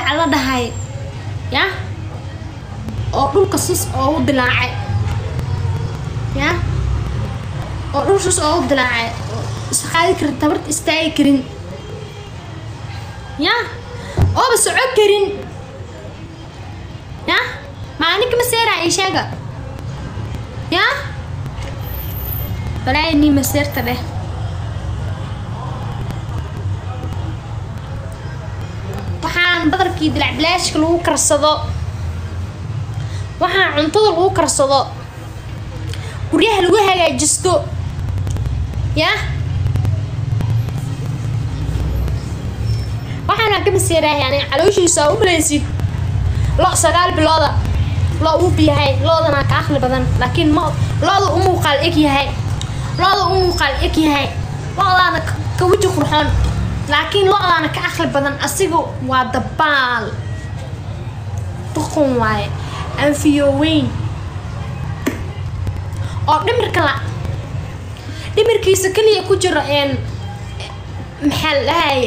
difaac la dhahay ya oo dhulka sus oogu dilaacay ya oo dhul sus oogu dilaacay oo isqaadi karin tabarta istaagi karin ya ooba soco karin ya maalinka maseera ii sheega ya balaayi nii maseerta dheh waxaan badarkii dilacbilaashka lagu karsado waxaan cuntada lagu karsado guryaha lagu hagaajisto ya waxaana ka maseerahay yani calooshiisa aa u malaysid lo sagaal bilooda lo uu biyahay loodana ka aqli badan laakiin ma looda u muuqaal eg yahay looda u muuqaal eg yahay loodaana ka weji qurxoon laakiin lo-daana ka aqli badan asiga waa dabaal duqun waaye anfiyooweyn oo dhimirka la dhimirkiisa keliya ku jiro n maxaa la dhahay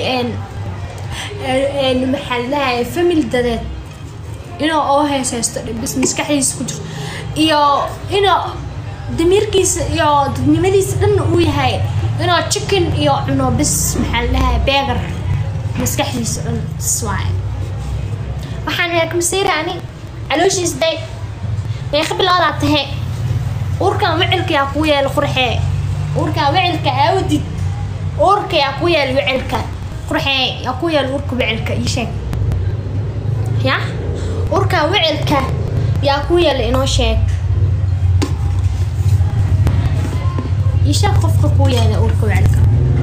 n maxaa la dhahay family dadeed inuu oo heeseysto bis maskaxdiisa ku jirto iyo inuu damiirkiisa iyo dadnimadiisa dhanna uu yahay inuu chicken iyo cuno bis maxaa la dhahay beegar maskaxdiisa dhan bis waaye waxaan ka masiira ani calooshiis day meeqa biloodaa tahe uurkan wicilka yaa kuu yeela qurxee uurkan wicilka aawdid uurka yaa kuu yeela wicilka qurxee yaa kuu yeela uurka wicilka ii sheeg ya uurkan wicilka yaa kuu yeela inoo sheeg ii sheeg qofka kuu yeela uurka wicilka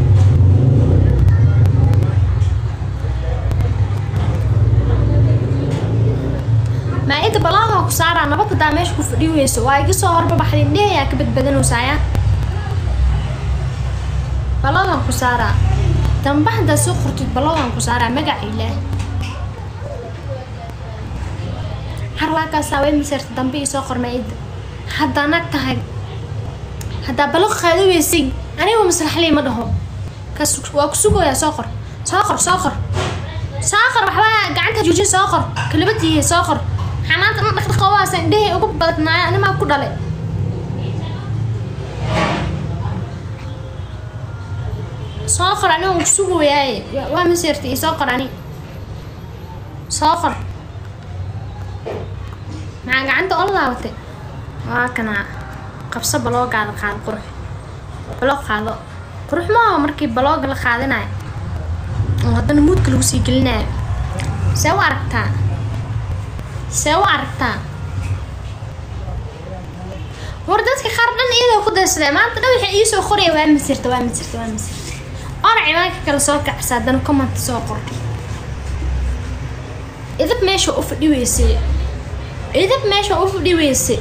maa-ida balaadaa ku saaraa nabad hadaa meesha ku fadhi weyso waa iga soo horbabaxday indhehayaa ka badbadanaysaaya balaadan ku saaraa damba haddaa soo qortid balaadan ku saaraa magaca ilaah harlaakaasaa way masirta dambe ii soo qor maa-ida haddaa nag tahay haddaa balaq qaada weysay aniga maslaxley ma dhaho kas waa ku sugayaa soo qor soo qor soo qor soo qor waxbaa gacanta joojin soo qor kalabadiiya soo qor xanaanta dhan dhaqdhaqawaasa indhahey ugu badnaayo animaa ku dhalay soo qor aniga ku sugayaaye waa maseerta iyo soo qor ani soo qor maxaa gacanta ola laabatay waa kanaa qabso baloogaada qaado qurux baloog qaado qurux maaha markii balooga la qaadinayo oo haddana muudka lagu sii gelinayo see u aragtaa see u aragtaa war dadka qaar dhan iyadoo ku daysadee maanta dhan waxay iisoo qoraya waa masirta waa masirta waa masirta ona cimaanka kale soo kacsa haddana comment soo qor idab meesha u fadhi weysay idab meesha u fadhi weysay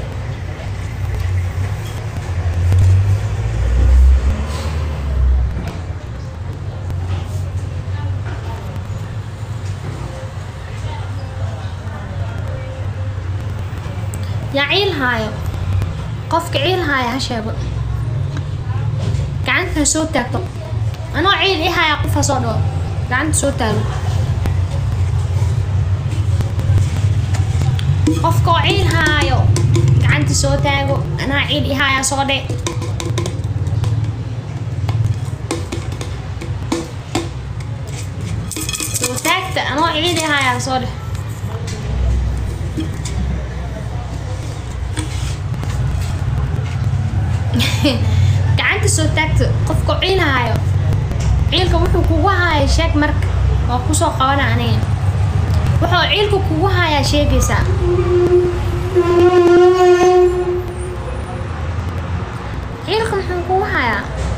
yaa ciil haayo qofka ciil haaya ha sheego gacanta soo taagto anoo ciil i haaya qof ha soo dhawo gacanta soo taago qofka oo ciil haayo gacanta soo taago anaa ciil i haaya soo dhe soo taagta anoo ciil i haaya soo dheh gacanta soo taagta qofka ciilhaayo ciilka wuxuu kugu haaya sheeg marka waa kusoo qabana aniga wuxuu ciilka kugu hayaa sheegaysaa ciilka muxuu kugu hayaa